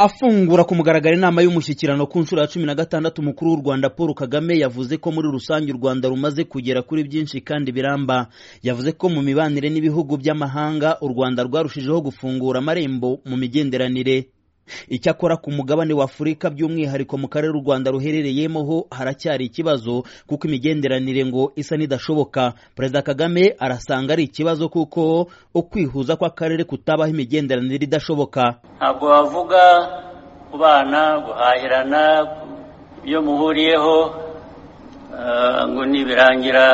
afungura ku mugaragaro inama y'umushyikirano ku nshuro ya cumi na gatandatu umukuru w'u rwanda paul kagame yavuze ko muri rusange u rwanda rumaze kugera kuri byinshi kandi biramba yavuze ko mu mibanire n'ibihugu by'amahanga u rwanda rwarushijeho gufungura amarembo mu migenderanire icyakora ku mugabane wa afurika by'umwihariko mu karere u rwanda ruherereyemo ho haracyari ikibazo kuko imigenderanire ngo isa n'idashoboka perezida kagame arasanga ari ikibazo kuko ukwihuza kw'akarere kutabaho imigenderanire idashoboka ntabwo wavuga kubana guhahirana iyo muhuriyeho ngo nibirangira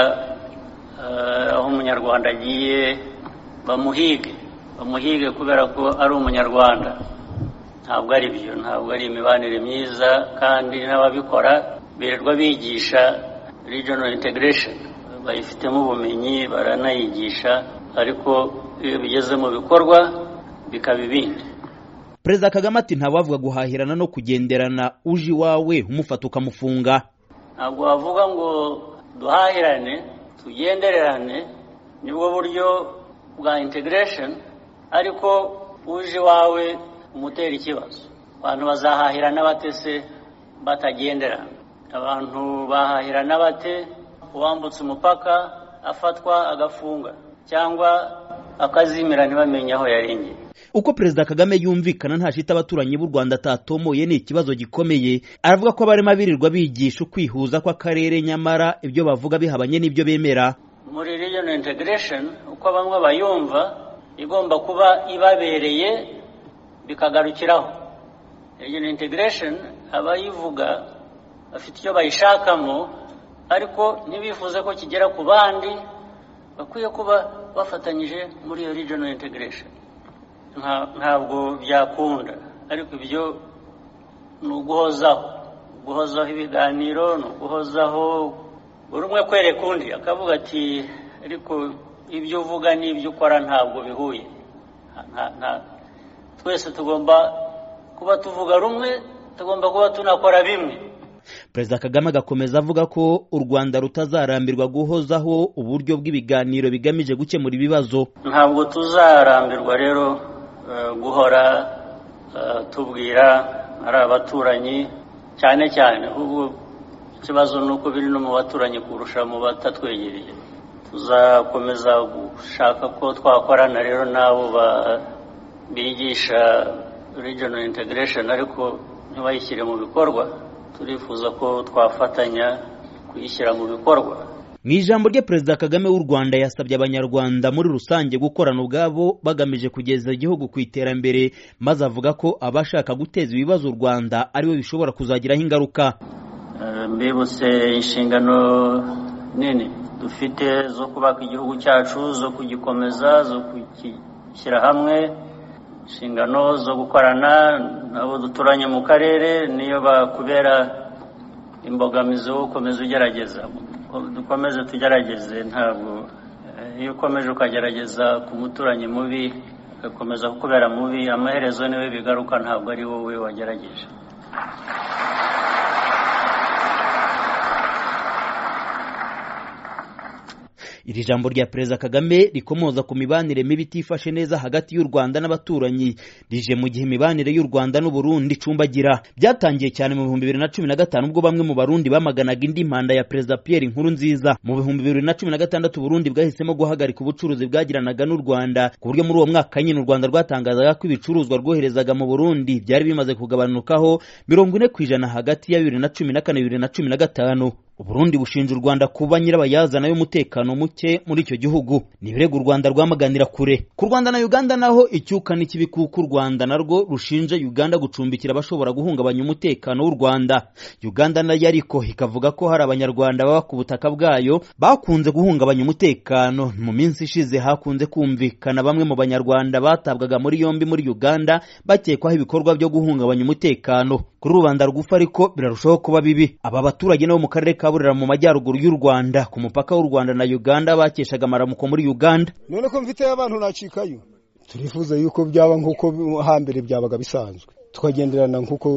aho umunyarwanda agiye bamuhige bamuhige kubera ko ari umunyarwanda ntabwo ari byo ntabwo ari imibanire myiza kandi n'ababikora birirwa bigisha regional integration bayifitemo ubumenyi baranayigisha ariko iyo bigeze mu bikorwa bikaba ibindi perezida kagame ati ntawavuga guhahirana no kugenderana uje iwawe umufata ukamufunga ntabwo wavuga ngo duhahirane tugendererane nibwo buryo bwa integration ariko uje iwawe umutera ikibazo abantu bazahahirana bate se batagenderana abantu bahahirana bate uwambutse umupaka afatwa agafunga cyangwa akazimira ntibamenye aho yarengeye uko perezida kagame yumvikana nta shita abaturanyi b'u rwanda atatomoye ni ikibazo gikomeye aravuga ko barimo abirirwa bigisha ukwihuza kw'akarere nyamara ibyo bavuga bihabanye n'ibyo bemera muri regional integration uko bamwe bayumva igomba kuba ibabereye bikagarukiraho regional integration abayivuga bafite icyo bayishakamo ariko ntibifuze ko kigera ku bandi bakwiye kuba bafatanyije muri iyo regional integration ntabwo byakunda ariko ibyo ni uguhozaho guhozaho ibiganiro ni uguhozaho buri umwe kwereka undi akavuga ati ariko ibyo uvuga n'ibyo ukora ntabwo bihuye twese tugomba kuba tuvuga rumwe tugomba kuba tunakora bimwe perezida kagame agakomeza avuga ko u rwanda rutazarambirwa guhozaho uburyo bw'ibiganiro bigamije gukemura ibibazo ntabwo tuzarambirwa rero guhora tubwira ari abaturanyi cyane cyane ahubwo ikibazo ni uko biri no mu baturanyi kurusha mu batatwegereye tuzakomeza gushaka ko twakorana rero n'abo ba bigisha regional integration ariko ntibayishyire mu bikorwa turifuza ko twafatanya kuyishyira mu bikorwa mu ijambo rye perezida kagame w'u rwanda yasabye abanyarwanda muri rusange gukorana ubwabo bagamije kugeza igihugu ku iterambere maze avuga ko abashaka guteza ibibazo u rwanda aribo bishobora kuzagiraho ingaruka mbibutse inshingano nini dufite zo kubaka igihugu cyacu zo kugikomeza zo kugishyira hamwe inshingano zo gukorana n'abo duturanye mu karere niyo bakubera imbogamizi wo gukomeza ugerageza dukomeze tugerageze ntabwo iyo ukomeje ukagerageza ku muturanyi mubi agakomeza kukubera mubi amaherezo niwe bigaruka ntabwo ari wowe wagerageje iri jambo rya perezida kagame rikomoza ku mibanire mibi itifashe neza hagati y'u rwanda n'abaturanyi rije mu gihe imibanire y'u rwanda n'uburundi icumbagira byatangiye cyane mu bihumbi bibiri na cumi na gatanu ubwo bamwe mu barundi bamaganaga indi mpanda ya perezida pierre inkuru nziza mu bihumbi bibiri na cumi na gatandatu uburundi bwahisemo guhagarika ubucuruzi bwagiranaga n'u rwanda ku buryo muri uwo mwaka nyine u rwanda rwatangazaga ko ibicuruzwa rwoherezaga mu burundi byari bimaze kugabanukaho mirongo ine ku ijana hagati ya bibiri na cumi na kane bibiri na cumi na gatanu uburundi bushinja u rwanda kuba nyirabayazana y'umutekano muke muri icyo gihugu ni ibirego u rwanda rwamaganira kure ku rwanda na uganda naho icyuka n'ikibikuku u rwanda narwo rushinja uganda gucumbikira abashobora guhungabanya umutekano w'u rwanda uganda nayo ariko ikavuga ko hari abanyarwanda baba ku butaka bwayo bakunze guhungabanya umutekano mu minsi ishize hakunze kumvikana bamwe mu banyarwanda batabwaga muri yombi muri uganda bakekwaho ibikorwa byo guhungabanya umutekano kuri rubanda rugufi ariko birarushaho kuba bibi aba baturage nabo mu karere ka kaburera mu majyaruguru y'u rwanda ku mupaka w'u rwanda na uganda bakeshaga amaramuko muri uganda none ko mfite abantu nacikayo turifuza yuko byaba nk'uko hambere byabaga bisanzwe tukagenderana nk'uko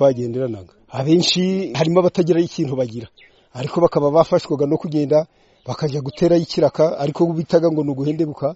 twagenderanaga abenshi harimo abatagira ikintu bagira ariko bakaba bafashwaga no kugenda bakajya guterayo ikiraka ariko bitaga ngo ni uguhendebuka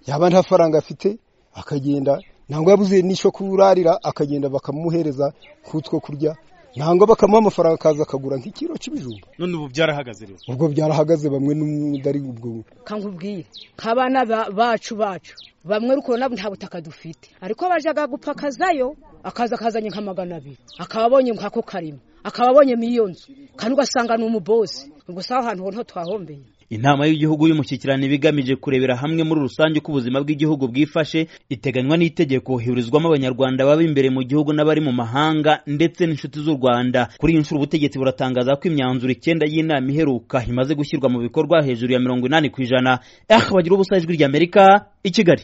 yaba nta faranga afite akagenda ntabwo yabuze n'icyo kurarira akagenda bakamuhereza kutwo kurya ntabwo bakamuha amafaranga akaza akagura nk'ikiro cy'ibijumba none ubu byarahagaze rero ubwo byarahagaze bamwe n'umudari ubwo nkangubwiye nk'abana ba- bacu bacu bamwe ruko nabo nta butaka dufite ariko bajyaga gupakazayo akaza akazanye nka magana abiri akaba abonye nk'ako karima akaba abonye iyo nzu kandi ugasanga ni umubosi ubwo si aho hantu ho twahombeye inama y'igihugu y'umushyikirano iba igamije kurebera hamwe muri rusange uko ubuzima bw'igihugu bwifashe iteganywa n'itegeko hiburizwamo abanyarwanda baba imbere mu gihugu n'abari mu mahanga ndetse n'inshuti z'u rwanda kuri iyi nshuro ubutegetsi buratangaza ko imyanzuro icyenda y'inama iheruka imaze gushyirwa mu bikorwa hejuru ya mirongo inani ku ijana eh bagira ubusa ijwi ry'amerika i kigali